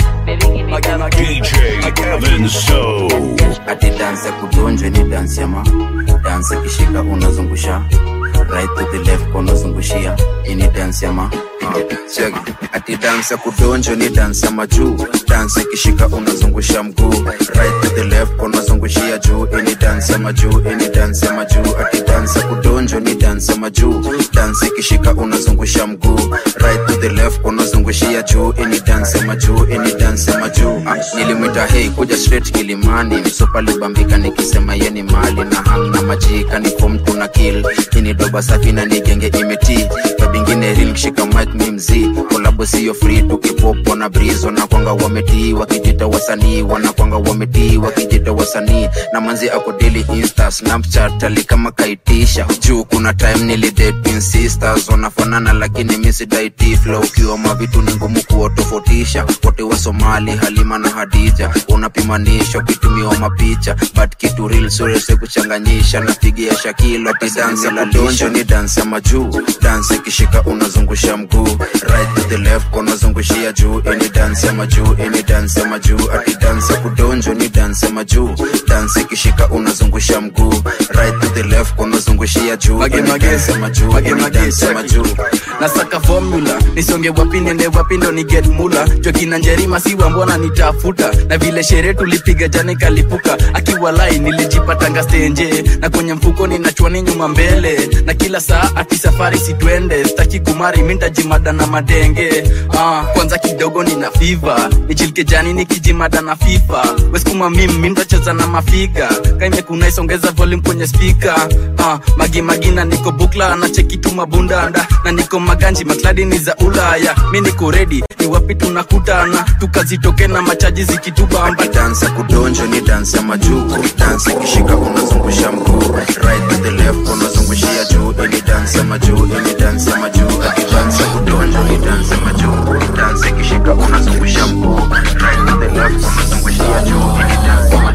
DJ Kevin So. ati dansi ya kudonjwe ni dansi ya ma dansi ikishika unazungusha right to the left unazungushia hii ni dansi ya ma Check. ati dansi ya kudonjwa ni dansi ya majuu dansi ikishika unazungusha mguu right to the left unazungushia juu hii ni dansi ya majuu hii ni dansi ya majuu ati dansi ya kudonjwa ni dansi ya majuu dansi ikishika unazungusha mguu right to the left unazungushia juu hii ni dansi ya majuu hii ni dansi ya majuu ah, nilimwita hei kuja straight kilimani msopa libambika nikisema ye ni mali na hang na majika ni fom tuna kill ini doba safi na nigenge imeti kabingine ril kishika mic mi mzii kolabo siyo free tukipopo na breeze wanakwanga wametii wakijita wasanii wanakwanga wametii wakijita wasanii na manzi ako daily insta snapchat ali kama kaitisha juu kuna time nilidate twin sisters wanafanana lakini misidaiti flow ukiwa mavitu ni ngumu kuwatofautisha wote wa somali halima na hadija unapimanisha ukitumiwa mapicha but kitu real surese kuchanganyisha napigia shakilo ati dansi la donjo ni dansi ya majuu dansi ikishika unazungusha mguu right to the left unazungushia juu ini dansi ya majuu ini dansi ya majuu ati dansi ya kudonjo ni dansi ya majuu dansi ikishika unazungusha mguu right to the left unazungushia juu ini dansi ya majuu ini dansi ya majuu nasaka formula nisonge wapi nende wapi ndo ni get mula jokina njerima siwa mbona nitafuta na vile sherehe tulipiga jana ikalipuka akiwa lai nilijipatanga stenje na kwenye mfuko ninachwani nyuma mbele na kila saa ati safari sitwende staki kumari mintajimada na madenge ah, kwanza kidogo nina fiva nichilike jani nikijimada na fifa weskuma mim mintacheza na mafiga kaimekuna isongeza volume kwenye spika ah, magimagina niko bukla anacheki mabundanda na niko maganji makladi ni za ulaya mi niko redi ni wapi tunakutana tukazitoke na machaji zikitubamba dansi ya kudonjo ni dansi ya majuu dansi ikishika unazungusha mguu right to the left unazungushia juu ini dansi ya majuu ini dansi ya majuu ati dansi ya kudonjo ni dansi ya majuu dansi ikishika unazungusha mguu right to the left unazungushia juu ini dansi ya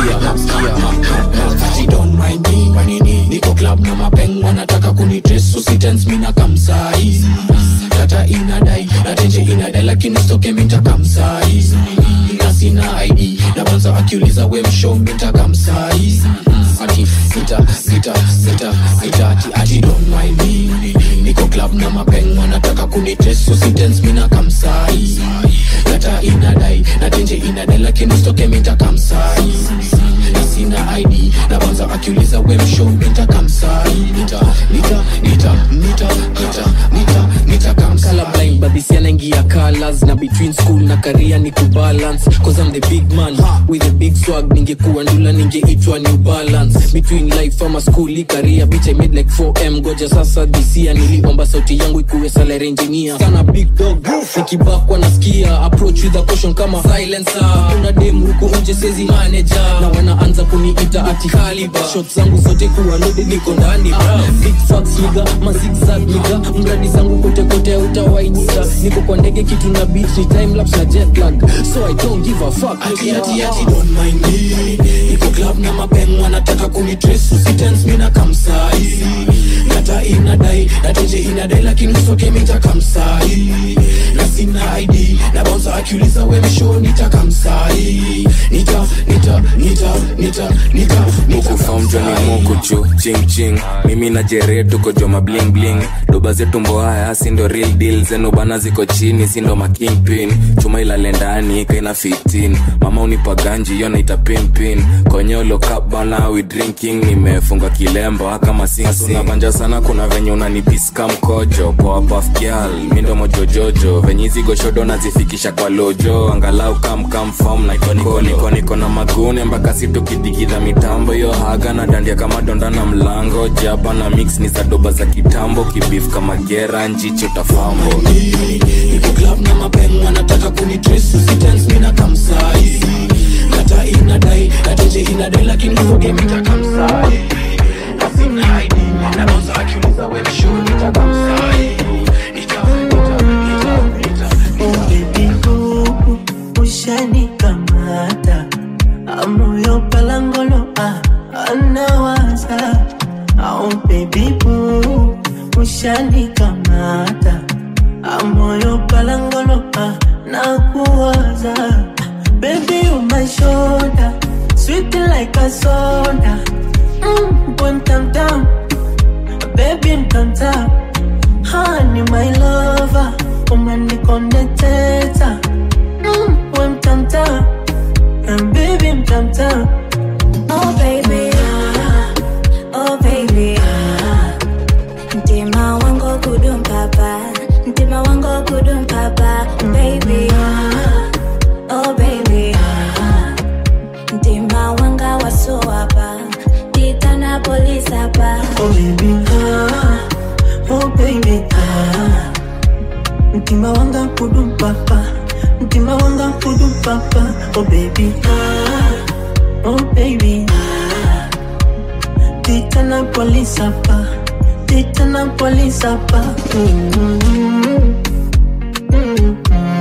majuu She don't mind me manini niko club na mapeng wanataka kunitresu sitens mina kamsai tata inadai natenje inadai lakini stoke minta kamsai na sina id na banza akiuliza we msho minta kamsai ati sita sita sita sita ati ati don't mind me niko club na mapeng wanataka kunitresu sitens mina kamsai tata inadai natenje inadai lakini stoke minta kamsai na sina id na banza akiuliza we msho minta kamsai nita nita nita nita nita nita nita kamsai colorblind but this yana rangi ya colors na between school na career ni kubalance cause I'm the big man with a big swag ningekuwa ndula ningeitwa new balance between life ama school career bitch I made like 4m goja sasa this year niliomba sauti yangu ikuwe salary engineer sana big dog nikibakwa nasikia approach with a caution kama silencer kuna dem huku nje sezi manager na wanaanza kuniita ati caliber shots zangu zote kuwa loaded niko ndani bra big facts niga mazigzag niga mradi zangu kote kote utawainisa niko kwa ndege kitu na beat ni time lapse na jet lag so I don't give a fuck Ati, ati, ati, don't mind me niko club na mapeng wanataka kunitrace usitense mina kamsai data inadai nateje inadai lakini usoke mitakamsai na sina id na bouncer akiuliza we msho nitakamsai nita nita nita nita nita mukufam joni mukuchu ching ching mimi na jere tuko joma bling bling doba zetu mboaya sindo real deal zenu bana ziko chini sindo makingpin chuma ilale ndani kaina 15 mama unipa ganji yo naita pimpin konyolo cup bana we drinking nimefunga kilemba kama sinsinabanja sana kuna venye unanipiska mkojo kwa pafgyal mindo mojojojo venye hizi goshodo nazifikisha kwa lojo angalau kamkamfam naikoniko na magune mpaka situkidigidha mitambo yo haga na dandia kama donda na mlango jaba na mix ni za doba za kitambo kibif kama gera njicho tafambo niko club na mapeng wanataka kunitrace usitense mina kamsai data inadai nateje inadai lakini usoke mitakamsai na sina id na bouncer akiuliza we msho nitakamsai ushanikamata amoyo palangolo ah, anawaza au baby boo ushanikamata amoyo palangolo ah, nakuwaza baby on my shoulder sweet like a soda mm, boom tam tam baby mtamta honey my lover umanikondeteta mm, we mtamta and baby mtamta Oh baby, ah, oh baby, ah. Mtima wangu kudum papa, mtima wangu kudum papa, baby, ah, oh baby, ah. Mtima wanga waso hapa, titana polisi hapa. oh baby ah, oh baby ah. mtima wanga kudum papa mtima wanga kudum papa oh baby ah, oh baby ah. titana polisi hapa titana polisi hapa mm -hmm. Mm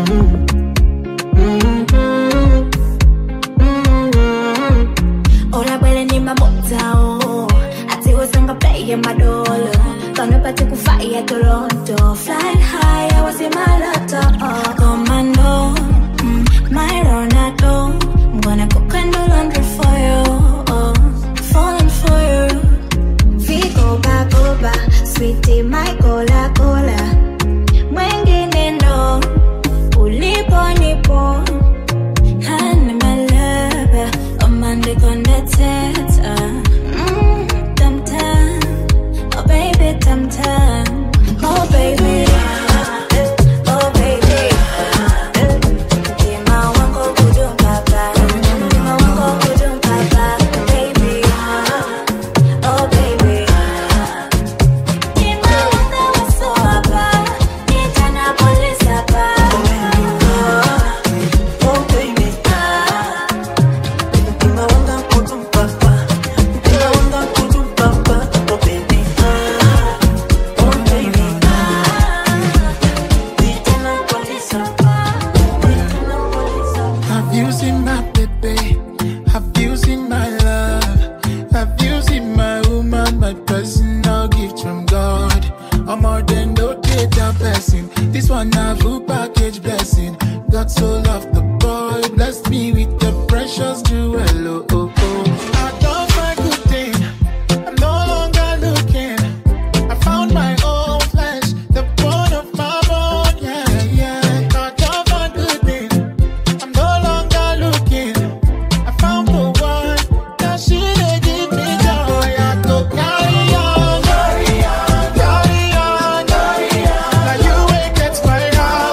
Ora bwele ni mamotao Ati wasanga play ya madolo Kano pati kufaya Toronto Flying high, I was in my lotto Commando, mm, my Ronaldo I'm gonna cook and do laundry for you oh, Falling for you Vigo bagoba Sweetie, my cola cola Mwengine no Ulipo nipo Honey, my lover, I'm under connected. Mm, tam tam, oh baby, tam tam, oh baby, oh baby. Mtima wangu kudum papa, mtima wangu kudum papa, baby, oh baby. Mtima wangu waso hapa, nitana polisi hapa. oh baby mtima wanga kudum papa mtima wanga kudum papa oh baby ah, oh baby titana polisi hapa titana polisi hapa Have you seen my baby? Have you seen my love? Have you seen my woman, my personal gift from God? I'm more than no data person. This one a full package blessing. God so loved the boy, blessed me with the precious jewel. Oh, oh, oh. I don't find good thing. I'm no longer looking. I found my own flesh, the bone of my bone. Yeah, yeah. I don't find good thing. I'm no longer looking. I found the one that she dey give me joy. I go carry on, carry on, carry on, carry on. Now you wake gets my heart.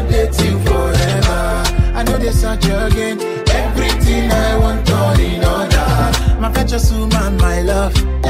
date you forever. I know they search again. Everything I want all in order. My catch woman, my love.